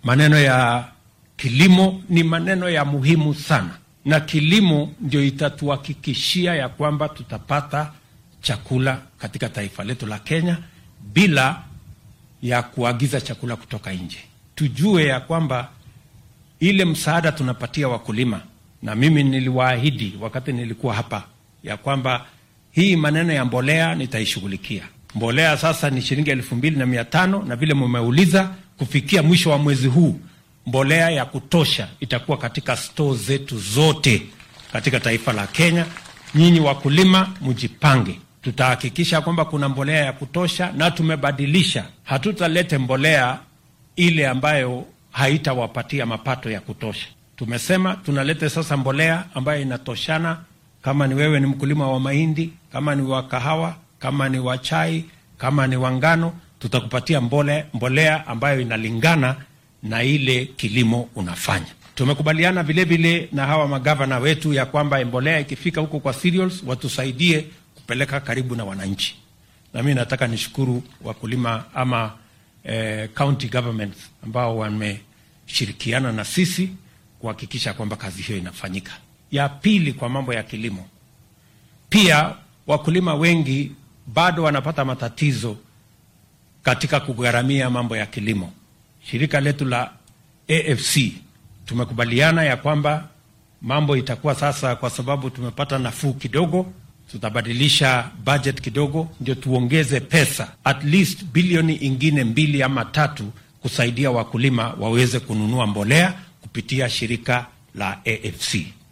Maneno ya kilimo ni maneno ya muhimu sana, na kilimo ndio itatuhakikishia ya kwamba tutapata chakula katika taifa letu la Kenya bila ya kuagiza chakula kutoka nje. Tujue ya kwamba ile msaada tunapatia wakulima, na mimi niliwaahidi wakati nilikuwa hapa ya kwamba hii maneno ya mbolea nitaishughulikia. Mbolea sasa ni shilingi elfu mbili na mia tano na vile mumeuliza, kufikia mwisho wa mwezi huu mbolea ya kutosha itakuwa katika stoo zetu zote katika taifa la Kenya. Nyinyi wakulima mjipange, tutahakikisha kwamba kuna mbolea ya kutosha, na tumebadilisha, hatutalete mbolea ile ambayo haitawapatia mapato ya kutosha. Tumesema tunalete sasa mbolea ambayo inatoshana. Kama ni wewe ni mkulima wa mahindi, kama ni wa kahawa, kama ni wa chai, kama ni wa ngano, tutakupatia mbole, mbolea ambayo inalingana na ile kilimo unafanya. Tumekubaliana vilevile na hawa magavana wetu ya kwamba mbolea ikifika huko kwa cereals watusaidie kupeleka karibu na wananchi, na mi nataka nishukuru wakulima ama eh, county governments ambao wameshirikiana na sisi kuhakikisha kwamba kazi hiyo inafanyika. Ya pili, kwa mambo ya kilimo, pia wakulima wengi bado wanapata matatizo katika kugharamia mambo ya kilimo. Shirika letu la AFC tumekubaliana ya kwamba mambo itakuwa sasa, kwa sababu tumepata nafuu kidogo, tutabadilisha budget kidogo, ndio tuongeze pesa at least bilioni ingine mbili ama tatu kusaidia wakulima waweze kununua mbolea kupitia shirika la AFC.